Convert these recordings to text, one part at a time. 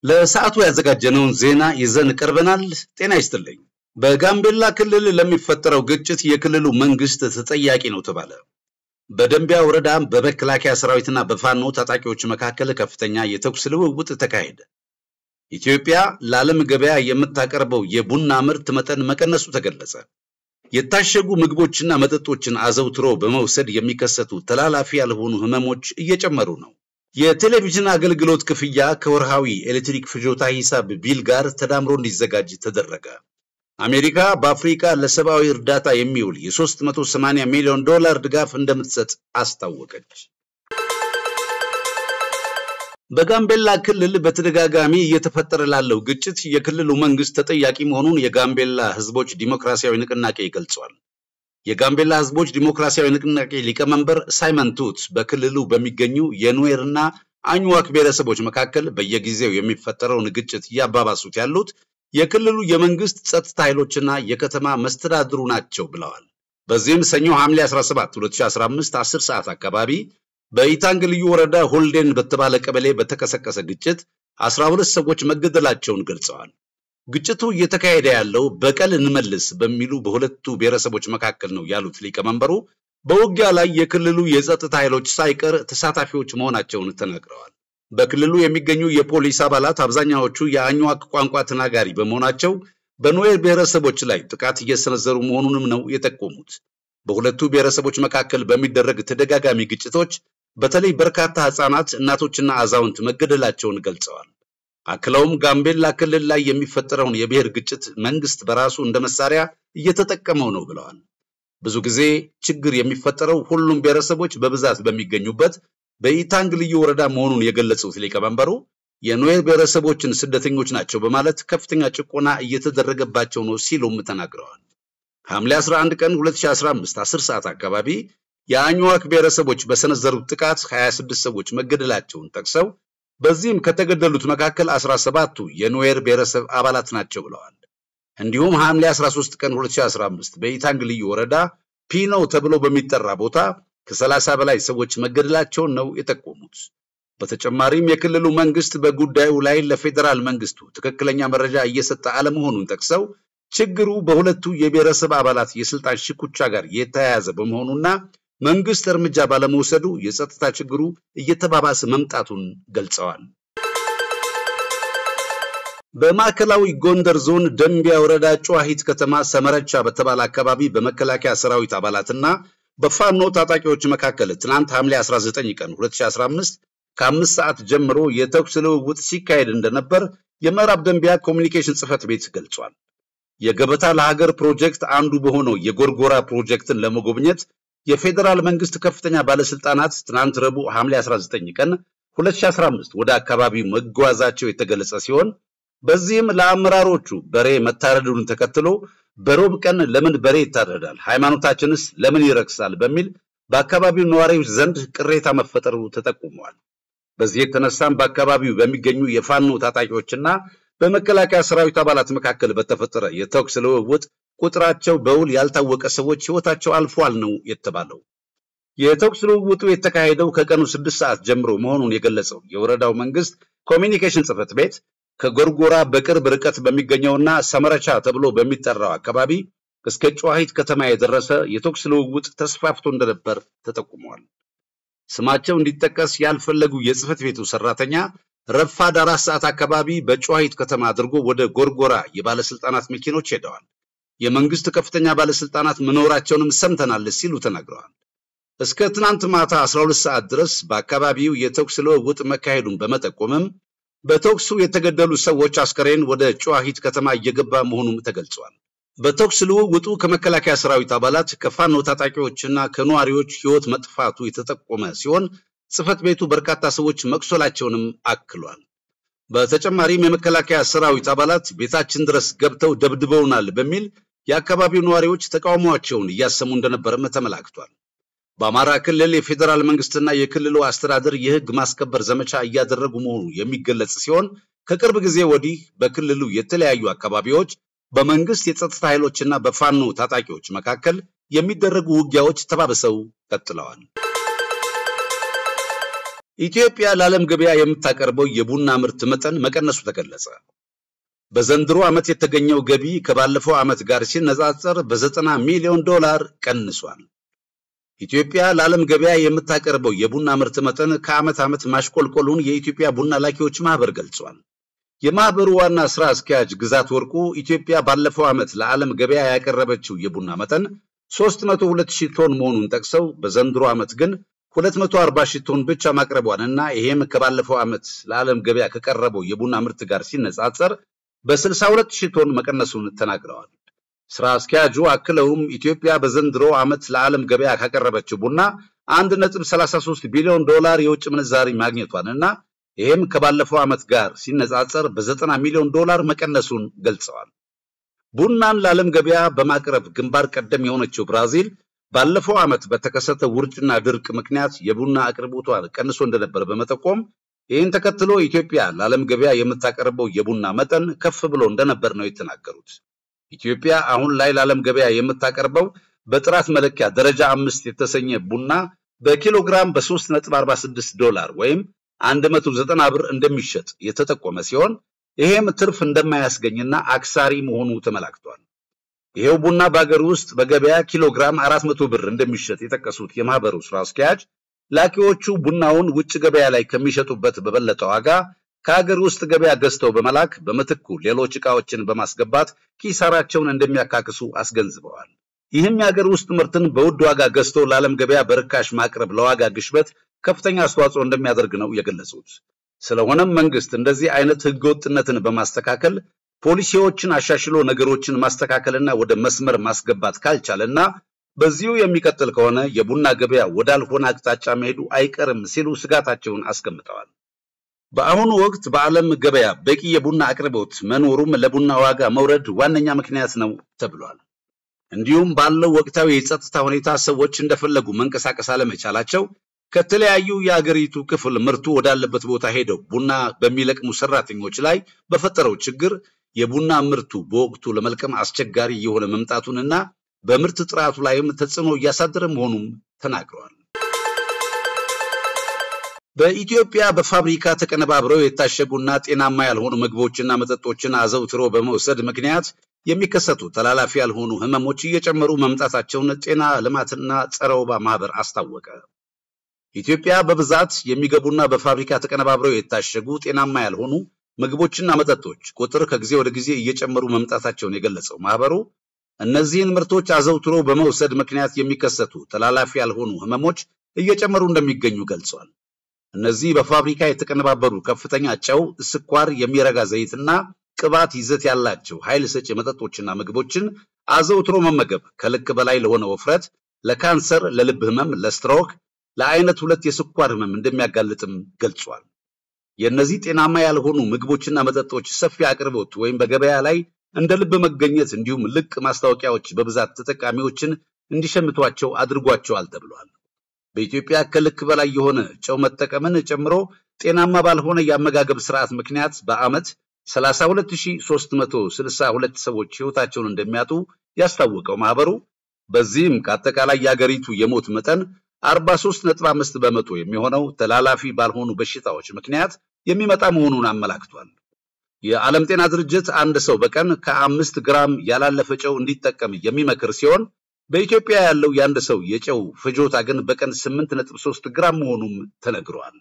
ለሰዓቱ ያዘጋጀነውን ዜና ይዘን ቀርበናል። ጤና ይስጥልኝ። በጋምቤላ ክልል ለሚፈጠረው ግጭት የክልሉ መንግስት ተጠያቂ ነው ተባለ። በደንቢያ ወረዳ በመከላከያ ሰራዊትና በፋኖ ታጣቂዎች መካከል ከፍተኛ የተኩስ ልውውጥ ተካሄደ። ኢትዮጵያ ለዓለም ገበያ የምታቀርበው የቡና ምርት መጠን መቀነሱ ተገለጸ። የታሸጉ ምግቦችና መጠጦችን አዘውትሮ በመውሰድ የሚከሰቱ ተላላፊ ያልሆኑ ህመሞች እየጨመሩ ነው። የቴሌቪዥን አገልግሎት ክፍያ ከወርሃዊ ኤሌክትሪክ ፍጆታ ሂሳብ ቢል ጋር ተዳምሮ እንዲዘጋጅ ተደረገ። አሜሪካ በአፍሪካ ለሰብአዊ እርዳታ የሚውል የ380 ሚሊዮን ዶላር ድጋፍ እንደምትሰጥ አስታወቀች። በጋምቤላ ክልል በተደጋጋሚ እየተፈጠረ ላለው ግጭት የክልሉ መንግስት ተጠያቂ መሆኑን የጋምቤላ ህዝቦች ዲሞክራሲያዊ ንቅናቄ ገልጿል። የጋምቤላ ህዝቦች ዲሞክራሲያዊ ንቅናቄ ሊቀመንበር ሳይመን ቱት በክልሉ በሚገኙ የኑዌርና አኝዋክ ብሔረሰቦች መካከል በየጊዜው የሚፈጠረውን ግጭት እያባባሱት ያሉት የክልሉ የመንግስት ጸጥታ ኃይሎችና የከተማ መስተዳድሩ ናቸው ብለዋል። በዚህም ሰኞ ሐምሌ 17 2015 10 ሰዓት አካባቢ በኢታንግ ልዩ ወረዳ ሆልዴን በተባለ ቀበሌ በተቀሰቀሰ ግጭት 12 ሰዎች መገደላቸውን ገልጸዋል። ግጭቱ እየተካሄደ ያለው በቀል እንመልስ በሚሉ በሁለቱ ብሔረሰቦች መካከል ነው ያሉት ሊቀመንበሩ በውጊያ ላይ የክልሉ የጸጥታ ኃይሎች ሳይቀር ተሳታፊዎች መሆናቸውን ተናግረዋል። በክልሉ የሚገኙ የፖሊስ አባላት አብዛኛዎቹ የአኝዋክ ቋንቋ ተናጋሪ በመሆናቸው በኑዌር ብሔረሰቦች ላይ ጥቃት እየሰነዘሩ መሆኑንም ነው የጠቆሙት። በሁለቱ ብሔረሰቦች መካከል በሚደረግ ተደጋጋሚ ግጭቶች በተለይ በርካታ ህፃናት፣ እናቶችና አዛውንት መገደላቸውን ገልጸዋል። አክለውም ጋምቤላ ክልል ላይ የሚፈጠረውን የብሔር ግጭት መንግስት በራሱ እንደ መሳሪያ እየተጠቀመው ነው ብለዋል። ብዙ ጊዜ ችግር የሚፈጠረው ሁሉም ብሔረሰቦች በብዛት በሚገኙበት በኢታንግ ልዩ ወረዳ መሆኑን የገለጹት ሊቀመንበሩ የኑዌር ብሔረሰቦችን ስደተኞች ናቸው በማለት ከፍተኛ ጭቆና እየተደረገባቸው ነው ሲሉም ተናግረዋል። ሐምሌ 11 ቀን 2015 10 ሰዓት አካባቢ የአኝዋክ ብሔረሰቦች በሰነዘሩት ጥቃት 26 ሰዎች መገደላቸውን ጠቅሰው በዚህም ከተገደሉት መካከል 17ቱ የኑዌር ብሔረሰብ አባላት ናቸው ብለዋል። እንዲሁም ሐምሌ 13 ቀን 2015 በኢታንግ ልዩ ወረዳ ፒኖ ተብሎ በሚጠራ ቦታ ከሰላሳ በላይ ሰዎች መገደላቸውን ነው የጠቆሙት። በተጨማሪም የክልሉ መንግስት በጉዳዩ ላይ ለፌዴራል መንግስቱ ትክክለኛ መረጃ እየሰጠ አለመሆኑን ጠቅሰው ችግሩ በሁለቱ የብሔረሰብ አባላት የስልጣን ሽኩቻ ጋር የተያያዘ በመሆኑና መንግስት እርምጃ ባለመውሰዱ የጸጥታ ችግሩ እየተባባሰ መምጣቱን ገልጸዋል። በማዕከላዊ ጎንደር ዞን ደንቢያ ወረዳ ጨዋሂት ከተማ ሰመረቻ በተባለ አካባቢ በመከላከያ ሰራዊት አባላትና በፋኖ ታጣቂዎች መካከል ትናንት ሐምሌ 19 ቀን 2015 ከአምስት ሰዓት ጀምሮ የተኩስ ልውውጥ ሲካሄድ እንደነበር የምዕራብ ደንቢያ ኮሚኒኬሽን ጽህፈት ቤት ገልጿል። የገበታ ለሀገር ፕሮጀክት አንዱ በሆነው የጎርጎራ ፕሮጀክትን ለመጎብኘት የፌዴራል መንግስት ከፍተኛ ባለስልጣናት ትናንት ረቡዕ ሐምሌ 19 ቀን 2015 ወደ አካባቢው መጓዛቸው የተገለጸ ሲሆን በዚህም ለአመራሮቹ በሬ መታረዱን ተከትሎ በሮብ ቀን ለምን በሬ ይታረዳል? ሃይማኖታችንስ ለምን ይረክሳል? በሚል በአካባቢው ነዋሪዎች ዘንድ ቅሬታ መፈጠሩ ተጠቁሟል። በዚህ የተነሳም በአካባቢው በሚገኙ የፋኖ ታጣቂዎችና በመከላከያ ሰራዊት አባላት መካከል በተፈጠረ የተኩስ ልውውጥ ቁጥራቸው በውል ያልታወቀ ሰዎች ህይወታቸው አልፏል ነው የተባለው። የተኩስ ልውውጡ የተካሄደው ከቀኑ ስድስት ሰዓት ጀምሮ መሆኑን የገለጸው የወረዳው መንግስት ኮሚኒኬሽን ጽህፈት ቤት ከጎርጎራ በቅርብ ርቀት በሚገኘውና ሰመረቻ ተብሎ በሚጠራው አካባቢ እስከ ጨዋሂት ከተማ የደረሰ የተኩስ ልውውጥ ተስፋፍቶ እንደነበር ተጠቁሟል። ስማቸው እንዲጠቀስ ያልፈለጉ የጽህፈት ቤቱ ሰራተኛ ረፋድ አራት ሰዓት አካባቢ በጨዋሂት ከተማ አድርጎ ወደ ጎርጎራ የባለስልጣናት መኪኖች ሄደዋል። የመንግስት ከፍተኛ ባለስልጣናት መኖራቸውንም ሰምተናል ሲሉ ተናግረዋል። እስከ ትናንት ማታ 12 ሰዓት ድረስ በአካባቢው የተኩስ ልውውጥ መካሄዱን በመጠቆምም በተኩሱ የተገደሉ ሰዎች አስከሬን ወደ ጨዋሂት ከተማ እየገባ መሆኑም ተገልጿል። በተኩስ ልውውጡ ከመከላከያ ሰራዊት አባላት ከፋኖ ታጣቂዎችና ከነዋሪዎች ህይወት መጥፋቱ የተጠቆመ ሲሆን ጽህፈት ቤቱ በርካታ ሰዎች መቁሰላቸውንም አክሏል። በተጨማሪም የመከላከያ ሰራዊት አባላት ቤታችን ድረስ ገብተው ደብድበውናል በሚል የአካባቢው ነዋሪዎች ተቃውሟቸውን እያሰሙ እንደነበረም ተመላክቷል። በአማራ ክልል የፌዴራል መንግስትና የክልሉ አስተዳደር የህግ ማስከበር ዘመቻ እያደረጉ መሆኑ የሚገለጽ ሲሆን ከቅርብ ጊዜ ወዲህ በክልሉ የተለያዩ አካባቢዎች በመንግስት የጸጥታ ኃይሎችና በፋኖ ታጣቂዎች መካከል የሚደረጉ ውጊያዎች ተባብሰው ቀጥለዋል። ኢትዮጵያ ለዓለም ገበያ የምታቀርበው የቡና ምርት መጠን መቀነሱ ተገለጸ። በዘንድሮ ዓመት የተገኘው ገቢ ከባለፈው ዓመት ጋር ሲነጻጸር በዘጠና ሚሊዮን ዶላር ቀንሷል። ኢትዮጵያ ለዓለም ገበያ የምታቀርበው የቡና ምርት መጠን ከዓመት ዓመት ማሽቆልቆሉን የኢትዮጵያ ቡና ላኪዎች ማህበር ገልጿል። የማህበሩ ዋና ስራ አስኪያጅ ግዛት ወርቁ ኢትዮጵያ ባለፈው ዓመት ለዓለም ገበያ ያቀረበችው የቡና መጠን 302 ሺህ ቶን መሆኑን ጠቅሰው በዘንድሮ ዓመት ግን 240 ሺህ ቶን ብቻ ማቅረቧንና ይሄም ከባለፈው ዓመት ለዓለም ገበያ ከቀረበው የቡና ምርት ጋር ሲነጻጸር በ62 ሺህ ቶን መቀነሱን ተናግረዋል። ስራ አስኪያጁ አክለውም ኢትዮጵያ በዘንድሮ ዓመት ለዓለም ገበያ ካቀረበችው ቡና 1.33 ቢሊዮን ዶላር የውጭ ምንዛሪ ማግኘቷንና ይህም ከባለፈው ዓመት ጋር ሲነጻጸር በ90 ሚሊዮን ዶላር መቀነሱን ገልጸዋል። ቡናን ለዓለም ገበያ በማቅረብ ግንባር ቀደም የሆነችው ብራዚል ባለፈው ዓመት በተከሰተ ውርጭና ድርቅ ምክንያት የቡና አቅርቦቷን ቀንሶ እንደነበር በመጠቆም ይህን ተከትሎ ኢትዮጵያ ለዓለም ገበያ የምታቀርበው የቡና መጠን ከፍ ብሎ እንደነበር ነው የተናገሩት። ኢትዮጵያ አሁን ላይ ለዓለም ገበያ የምታቀርበው በጥራት መለኪያ ደረጃ አምስት የተሰኘ ቡና በኪሎግራም በ3.46 ዶላር ወይም 190 ብር እንደሚሸጥ የተጠቆመ ሲሆን ይሄም ትርፍ እንደማያስገኝና አክሳሪ መሆኑ ተመላክቷል። ይሄው ቡና በሀገር ውስጥ በገበያ ኪሎግራም 400 ብር እንደሚሸጥ የጠቀሱት የማህበሩ ስራ አስኪያጅ ላኪዎቹ ቡናውን ውጭ ገበያ ላይ ከሚሸጡበት በበለጠ ዋጋ ከሀገር ውስጥ ገበያ ገዝተው በመላክ በምትኩ ሌሎች ዕቃዎችን በማስገባት ኪሳራቸውን እንደሚያካክሱ አስገንዝበዋል። ይህም የሀገር ውስጥ ምርትን በውድ ዋጋ ገዝቶ ለዓለም ገበያ በርካሽ ማቅረብ ለዋጋ ግሽበት ከፍተኛ አስተዋጽኦ እንደሚያደርግ ነው የገለጹት። ስለሆነም መንግስት እንደዚህ አይነት ህገወጥነትን በማስተካከል ፖሊሲዎችን አሻሽሎ ነገሮችን ማስተካከልና ወደ መስመር ማስገባት ካልቻለና በዚሁ የሚቀጥል ከሆነ የቡና ገበያ ወዳልሆነ አቅጣጫ መሄዱ አይቀርም ሲሉ ስጋታቸውን አስቀምጠዋል። በአሁኑ ወቅት በዓለም ገበያ በቂ የቡና አቅርቦት መኖሩም ለቡና ዋጋ መውረድ ዋነኛ ምክንያት ነው ተብሏል። እንዲሁም ባለው ወቅታዊ የጸጥታ ሁኔታ ሰዎች እንደፈለጉ መንቀሳቀስ አለመቻላቸው ከተለያዩ የአገሪቱ ክፍል ምርቱ ወዳለበት ቦታ ሄደው ቡና በሚለቅሙ ሰራተኞች ላይ በፈጠረው ችግር የቡና ምርቱ በወቅቱ ለመልቀም አስቸጋሪ የሆነ መምጣቱንና በምርት ጥራቱ ላይም ተጽዕኖ እያሳደረ መሆኑም ተናግረዋል። በኢትዮጵያ በፋብሪካ ተቀነባብረው የታሸጉና ጤናማ ያልሆኑ ምግቦችና መጠጦችን አዘውትሮ በመውሰድ ምክንያት የሚከሰቱ ተላላፊ ያልሆኑ ህመሞች እየጨመሩ መምጣታቸውን ጤና ልማትና ጸረ ወባ ማህበር አስታወቀ። ኢትዮጵያ በብዛት የሚገቡና በፋብሪካ ተቀነባብረው የታሸጉ ጤናማ ያልሆኑ ምግቦችና መጠጦች ቁጥር ከጊዜ ወደ ጊዜ እየጨመሩ መምጣታቸውን የገለጸው ማህበሩ እነዚህን ምርቶች አዘውትሮ በመውሰድ ምክንያት የሚከሰቱ ተላላፊ ያልሆኑ ህመሞች እየጨመሩ እንደሚገኙ ገልጿል። እነዚህ በፋብሪካ የተቀነባበሩ ከፍተኛ ጨው፣ ስኳር፣ የሚረጋ ዘይትና ቅባት ይዘት ያላቸው ኃይል ሰጪ መጠጦችና ምግቦችን አዘውትሮ መመገብ ከልክ በላይ ለሆነ ውፍረት፣ ለካንሰር፣ ለልብ ህመም፣ ለስትሮክ፣ ለአይነት ሁለት የስኳር ህመም እንደሚያጋልጥም ገልጿል። የእነዚህ ጤናማ ያልሆኑ ምግቦችና መጠጦች ሰፊ አቅርቦት ወይም በገበያ ላይ እንደ ልብ መገኘት እንዲሁም ልቅ ማስታወቂያዎች በብዛት ተጠቃሚዎችን እንዲሸምቷቸው አድርጓቸዋል ተብሏል። በኢትዮጵያ ከልክ በላይ የሆነ ጨው መጠቀምን ጨምሮ ጤናማ ባልሆነ የአመጋገብ ስርዓት ምክንያት በዓመት 32362 ሰዎች ህይወታቸውን እንደሚያጡ ያስታወቀው ማህበሩ በዚህም ከአጠቃላይ የአገሪቱ የሞት መጠን 43.5 በመቶ የሚሆነው ተላላፊ ባልሆኑ በሽታዎች ምክንያት የሚመጣ መሆኑን አመላክቷል። የዓለም ጤና ድርጅት አንድ ሰው በቀን ከአምስት ግራም ያላለፈ ጨው እንዲጠቀም የሚመክር ሲሆን በኢትዮጵያ ያለው የአንድ ሰው የጨው ፍጆታ ግን በቀን 8.3 ግራም መሆኑም ተነግሯል።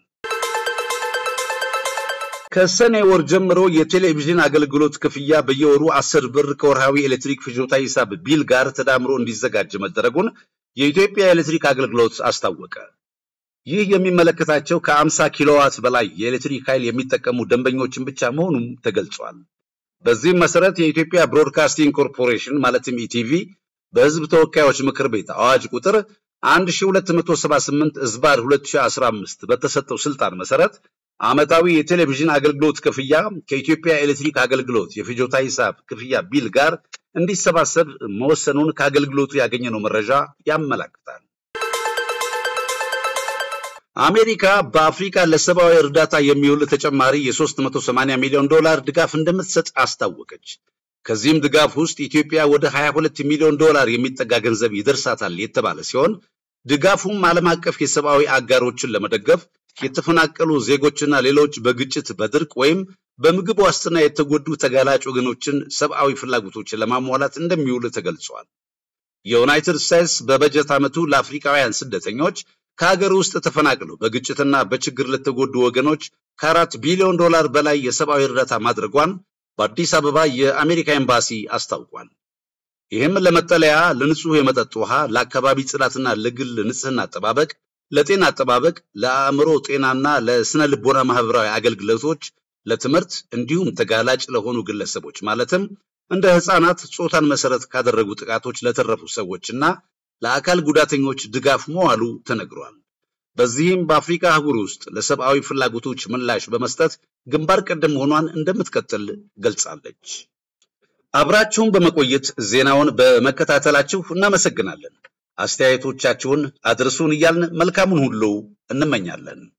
ከሰኔ ወር ጀምሮ የቴሌቪዥን አገልግሎት ክፍያ በየወሩ 10 ብር ከወርሃዊ ኤሌክትሪክ ፍጆታ ሂሳብ ቢል ጋር ተዳምሮ እንዲዘጋጅ መደረጉን የኢትዮጵያ ኤሌክትሪክ አገልግሎት አስታወቀ። ይህ የሚመለከታቸው ከ50 ኪሎዋት በላይ የኤሌክትሪክ ኃይል የሚጠቀሙ ደንበኞችን ብቻ መሆኑም ተገልጿል። በዚህም መሰረት የኢትዮጵያ ብሮድካስቲንግ ኮርፖሬሽን ማለትም ኢቲቪ በሕዝብ ተወካዮች ምክር ቤት አዋጅ ቁጥር 1278 ዝባር 2015 በተሰጠው ስልጣን መሰረት ዓመታዊ የቴሌቪዥን አገልግሎት ክፍያ ከኢትዮጵያ ኤሌክትሪክ አገልግሎት የፍጆታ ሂሳብ ክፍያ ቢል ጋር እንዲሰባሰብ መወሰኑን ከአገልግሎቱ ያገኘነው መረጃ ያመላክታል። አሜሪካ በአፍሪካ ለሰብአዊ እርዳታ የሚውል ተጨማሪ የ380 ሚሊዮን ዶላር ድጋፍ እንደምትሰጥ አስታወቀች። ከዚህም ድጋፍ ውስጥ ኢትዮጵያ ወደ 22 ሚሊዮን ዶላር የሚጠጋ ገንዘብ ይደርሳታል የተባለ ሲሆን ድጋፉም ዓለም አቀፍ የሰብአዊ አጋሮችን ለመደገፍ የተፈናቀሉ ዜጎችና ሌሎች በግጭት በድርቅ ወይም በምግብ ዋስትና የተጎዱ ተጋላጭ ወገኖችን ሰብአዊ ፍላጎቶችን ለማሟላት እንደሚውል ተገልጿል። የዩናይትድ ስቴትስ በበጀት ዓመቱ ለአፍሪካውያን ስደተኞች ከሀገር ውስጥ ተፈናቅለው በግጭትና በችግር ለተጎዱ ወገኖች ከአራት ቢሊዮን ዶላር በላይ የሰብአዊ እርዳታ ማድረጓን በአዲስ አበባ የአሜሪካ ኤምባሲ አስታውቋል። ይህም ለመጠለያ፣ ለንጹህ የመጠጥ ውሃ፣ ለአካባቢ ጽዳትና ለግል ንጽህና አጠባበቅ፣ ለጤና አጠባበቅ፣ ለአእምሮ ጤናና ለስነ ልቦና ማህበራዊ አገልግሎቶች፣ ለትምህርት እንዲሁም ተጋላጭ ለሆኑ ግለሰቦች ማለትም እንደ ህፃናት ጾታን መሰረት ካደረጉ ጥቃቶች ለተረፉ ሰዎችና ለአካል ጉዳተኞች ድጋፍ መዋሉ ተነግሯል። በዚህም በአፍሪካ አህጉር ውስጥ ለሰብአዊ ፍላጎቶች ምላሽ በመስጠት ግንባር ቀደም መሆኗን እንደምትቀጥል ገልጻለች። አብራችሁን በመቆየት ዜናውን በመከታተላችሁ እናመሰግናለን። አስተያየቶቻችሁን አድርሱን እያልን መልካሙን ሁሉ እንመኛለን።